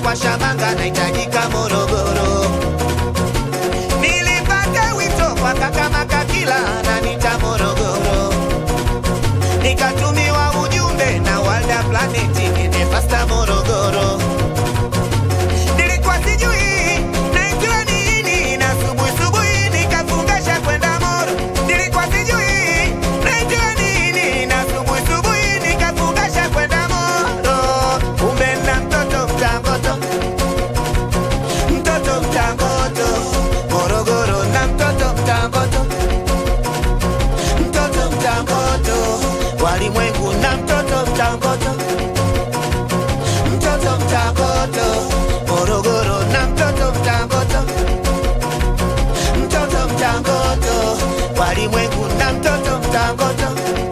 kupasha manga nahitajika Morogoro. Nilipata wito kwa kaka Makakila ananita Morogoro, nikatumiwa ujumbe na Walda Planet nende fasta Morogoro. Nilikuwa sijui naitwa nini na subuhi subuhi nikafungasha kwenda Moro. Nilikuwa sijui naitwa nini na subuhi subuhi nikafungasha kwenda Moro. Kumbe na mtoto mtangoto, mtoto mtangoto, Morogoro na mtoto mtangoto, mtoto mtangoto, walimwengu na mtoto mtangoto mtoto mtangoto Morogoro na mtoto mtangoto mtoto mtangoto walimwengu na mtoto mtangoto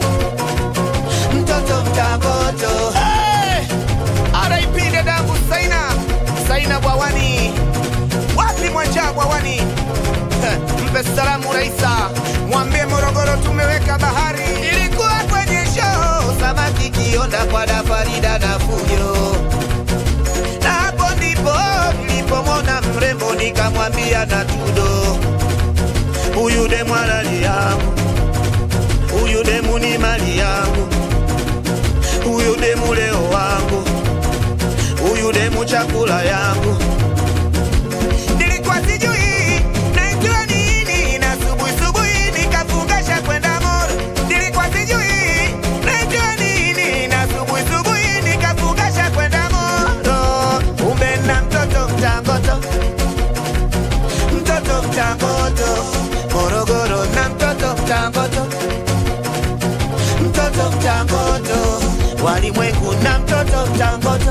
mtoto mtangoto hey! RIP dadangu Saina Saina Bwawani wapi mwacha Bwawani Heh, mpe salamu Raisa mwambie Morogoro tumeweka bahari ilikuwa kwenye show samaki kionda kwa dafarida na fujo na hapo ndipo nilipomwona mrembo nikamwambia na tudo, huyu demu halali yangu, huyu demu ni mali yangu, huyu demu leo wangu, huyu demu chakula yangu. Nilikuwa sijui naitwa nini na subuhi subuhi nikafungasha kwenda Moro. Nilikuwa sijui naitwa nini na subuhi subuhi nikafungasha kwenda Moro. Kumbe na mtoto mtangoto, mtoto mtangoto, Morogoro na mtoto mtangoto, mtoto mtangoto, walimwengu na mtoto mtangoto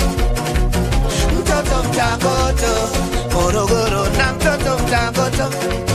mtoto mtangoto Morogoro na mtoto mtangoto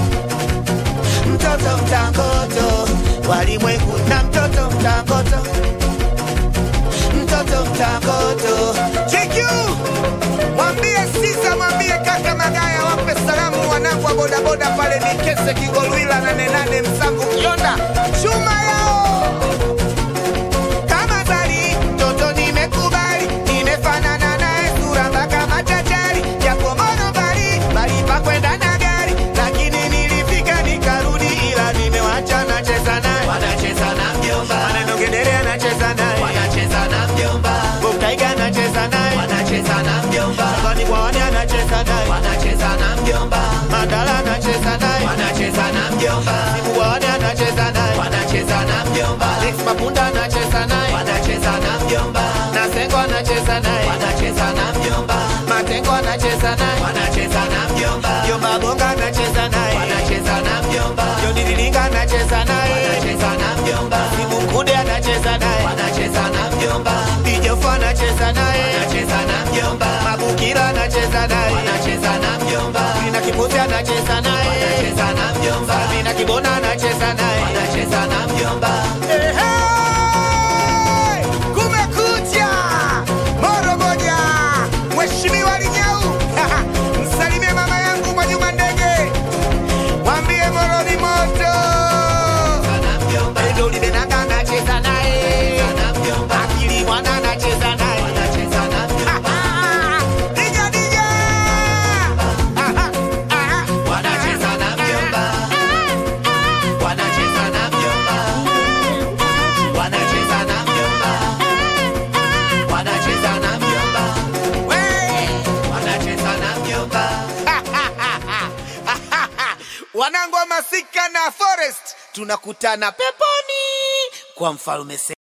mtoto mtangoto walimwengu na mtoto mtangoto mtoto mtangoto JQ mwambie Sisa mwambie kaka Magaya wape salamu wanangu wa bodaboda pale Mikese Kigolwila na Nenane Msangu Kionda chuma yao kama zari mtoto nimekubali nimefanana naye sura mpaka machachari japo mono mbali bali pa kwenda na gari lakini nilifika nikarudi ila nimewacha nacheza naye wanacheza na mjomba, maneno gedere anacheza naye wanacheza na mjomba, Bokaiga anacheza naye wanacheza na mjomba, Sabani Bwawani anacheza naye wanacheza na mjomba, Mandala anacheza naye wanacheza na mjomba, Sibu Bwawani anacheza naye wanacheza na mjomba, Alex Mapunda anacheza naye wanacheza na mjomba, Nasengo anacheza naye wanacheza na mjomba, Matengo anacheza naye wanacheza na mjomba, Jomba Bonga anacheza naye wanacheza na mjomba, Joni Lilinga anacheza naye wanacheza na mjomba, Sibu Mkude anacheza naye wanacheza na mjomba, Bijofa anacheza naye wanacheza na mjomba, Mabukira anacheza naye wanacheza na mjomba, Lina Kipuzi anacheza naye wanacheza na mjomba, Sabina Kibona anacheza naye wanacheza na mjomba. Ehe! Kumekucha! Moro moja! Mheshimiwa Linyau! Msalimie mama yangu Mwajuma Ndege. Mwambie Moro ni moto. Endo Libenanga anacheza naye. Akili Mwana anacheza naye. Dija, dija! Aha, aha. Wey! wanangu wa masika na forest tunakutana peponi kwa mfalme Se-